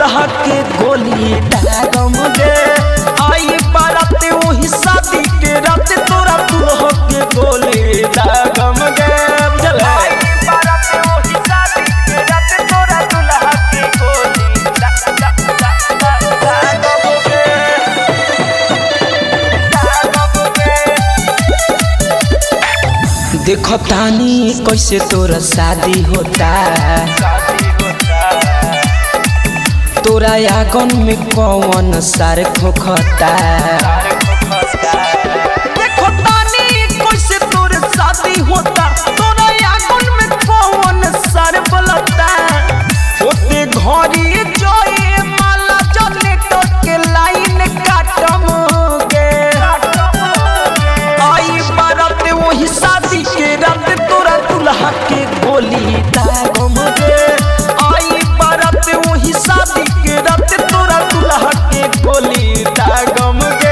दुल्हा के गोली दागम गे आई बारात वही शादी के रात तोरा दुल्हा के गोली दागम गे बुझल है देखो तानी कैसे तोरा शादी होता तोरा आंगन में कौन सारे खोखता देखो तानी कैसे तोरे शादी होता तोरा आंगन में कौन सारे बलता होते घरी जोए माला जले तो के लाइन काटम गे आई बारात वही शादी के रात तोरा दुल्हा के गोली दागम गे आई बारात वही शादी के रात तोरा दुल्हा के गोली दागम गे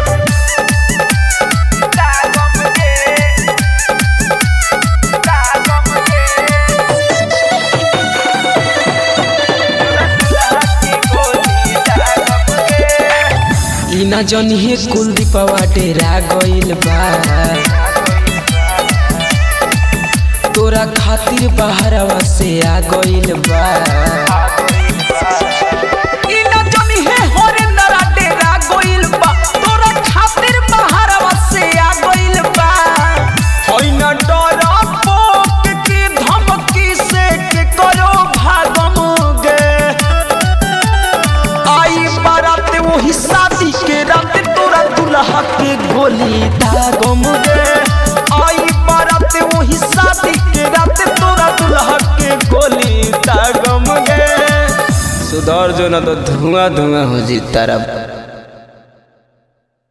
ई ना जनिए कुलदीपवा डेरा गइल बा तोरा खातिर बाहरवा से आ गइल बा ई ना जनिए हरिंदरा डेरा गइल बा तोरा खातिर बाहरवा से आ गइल बा होई ना डर पोक की धमकी से के करो भागम गे आई बारात वही शादी के रात तोरा दुल्हा के गोली दागम गे आई बारात वही शादी के रात तोरा दुल्हा के गोली दागम गे सुधर जो ना तो धुआं धुआं हो जी तरफ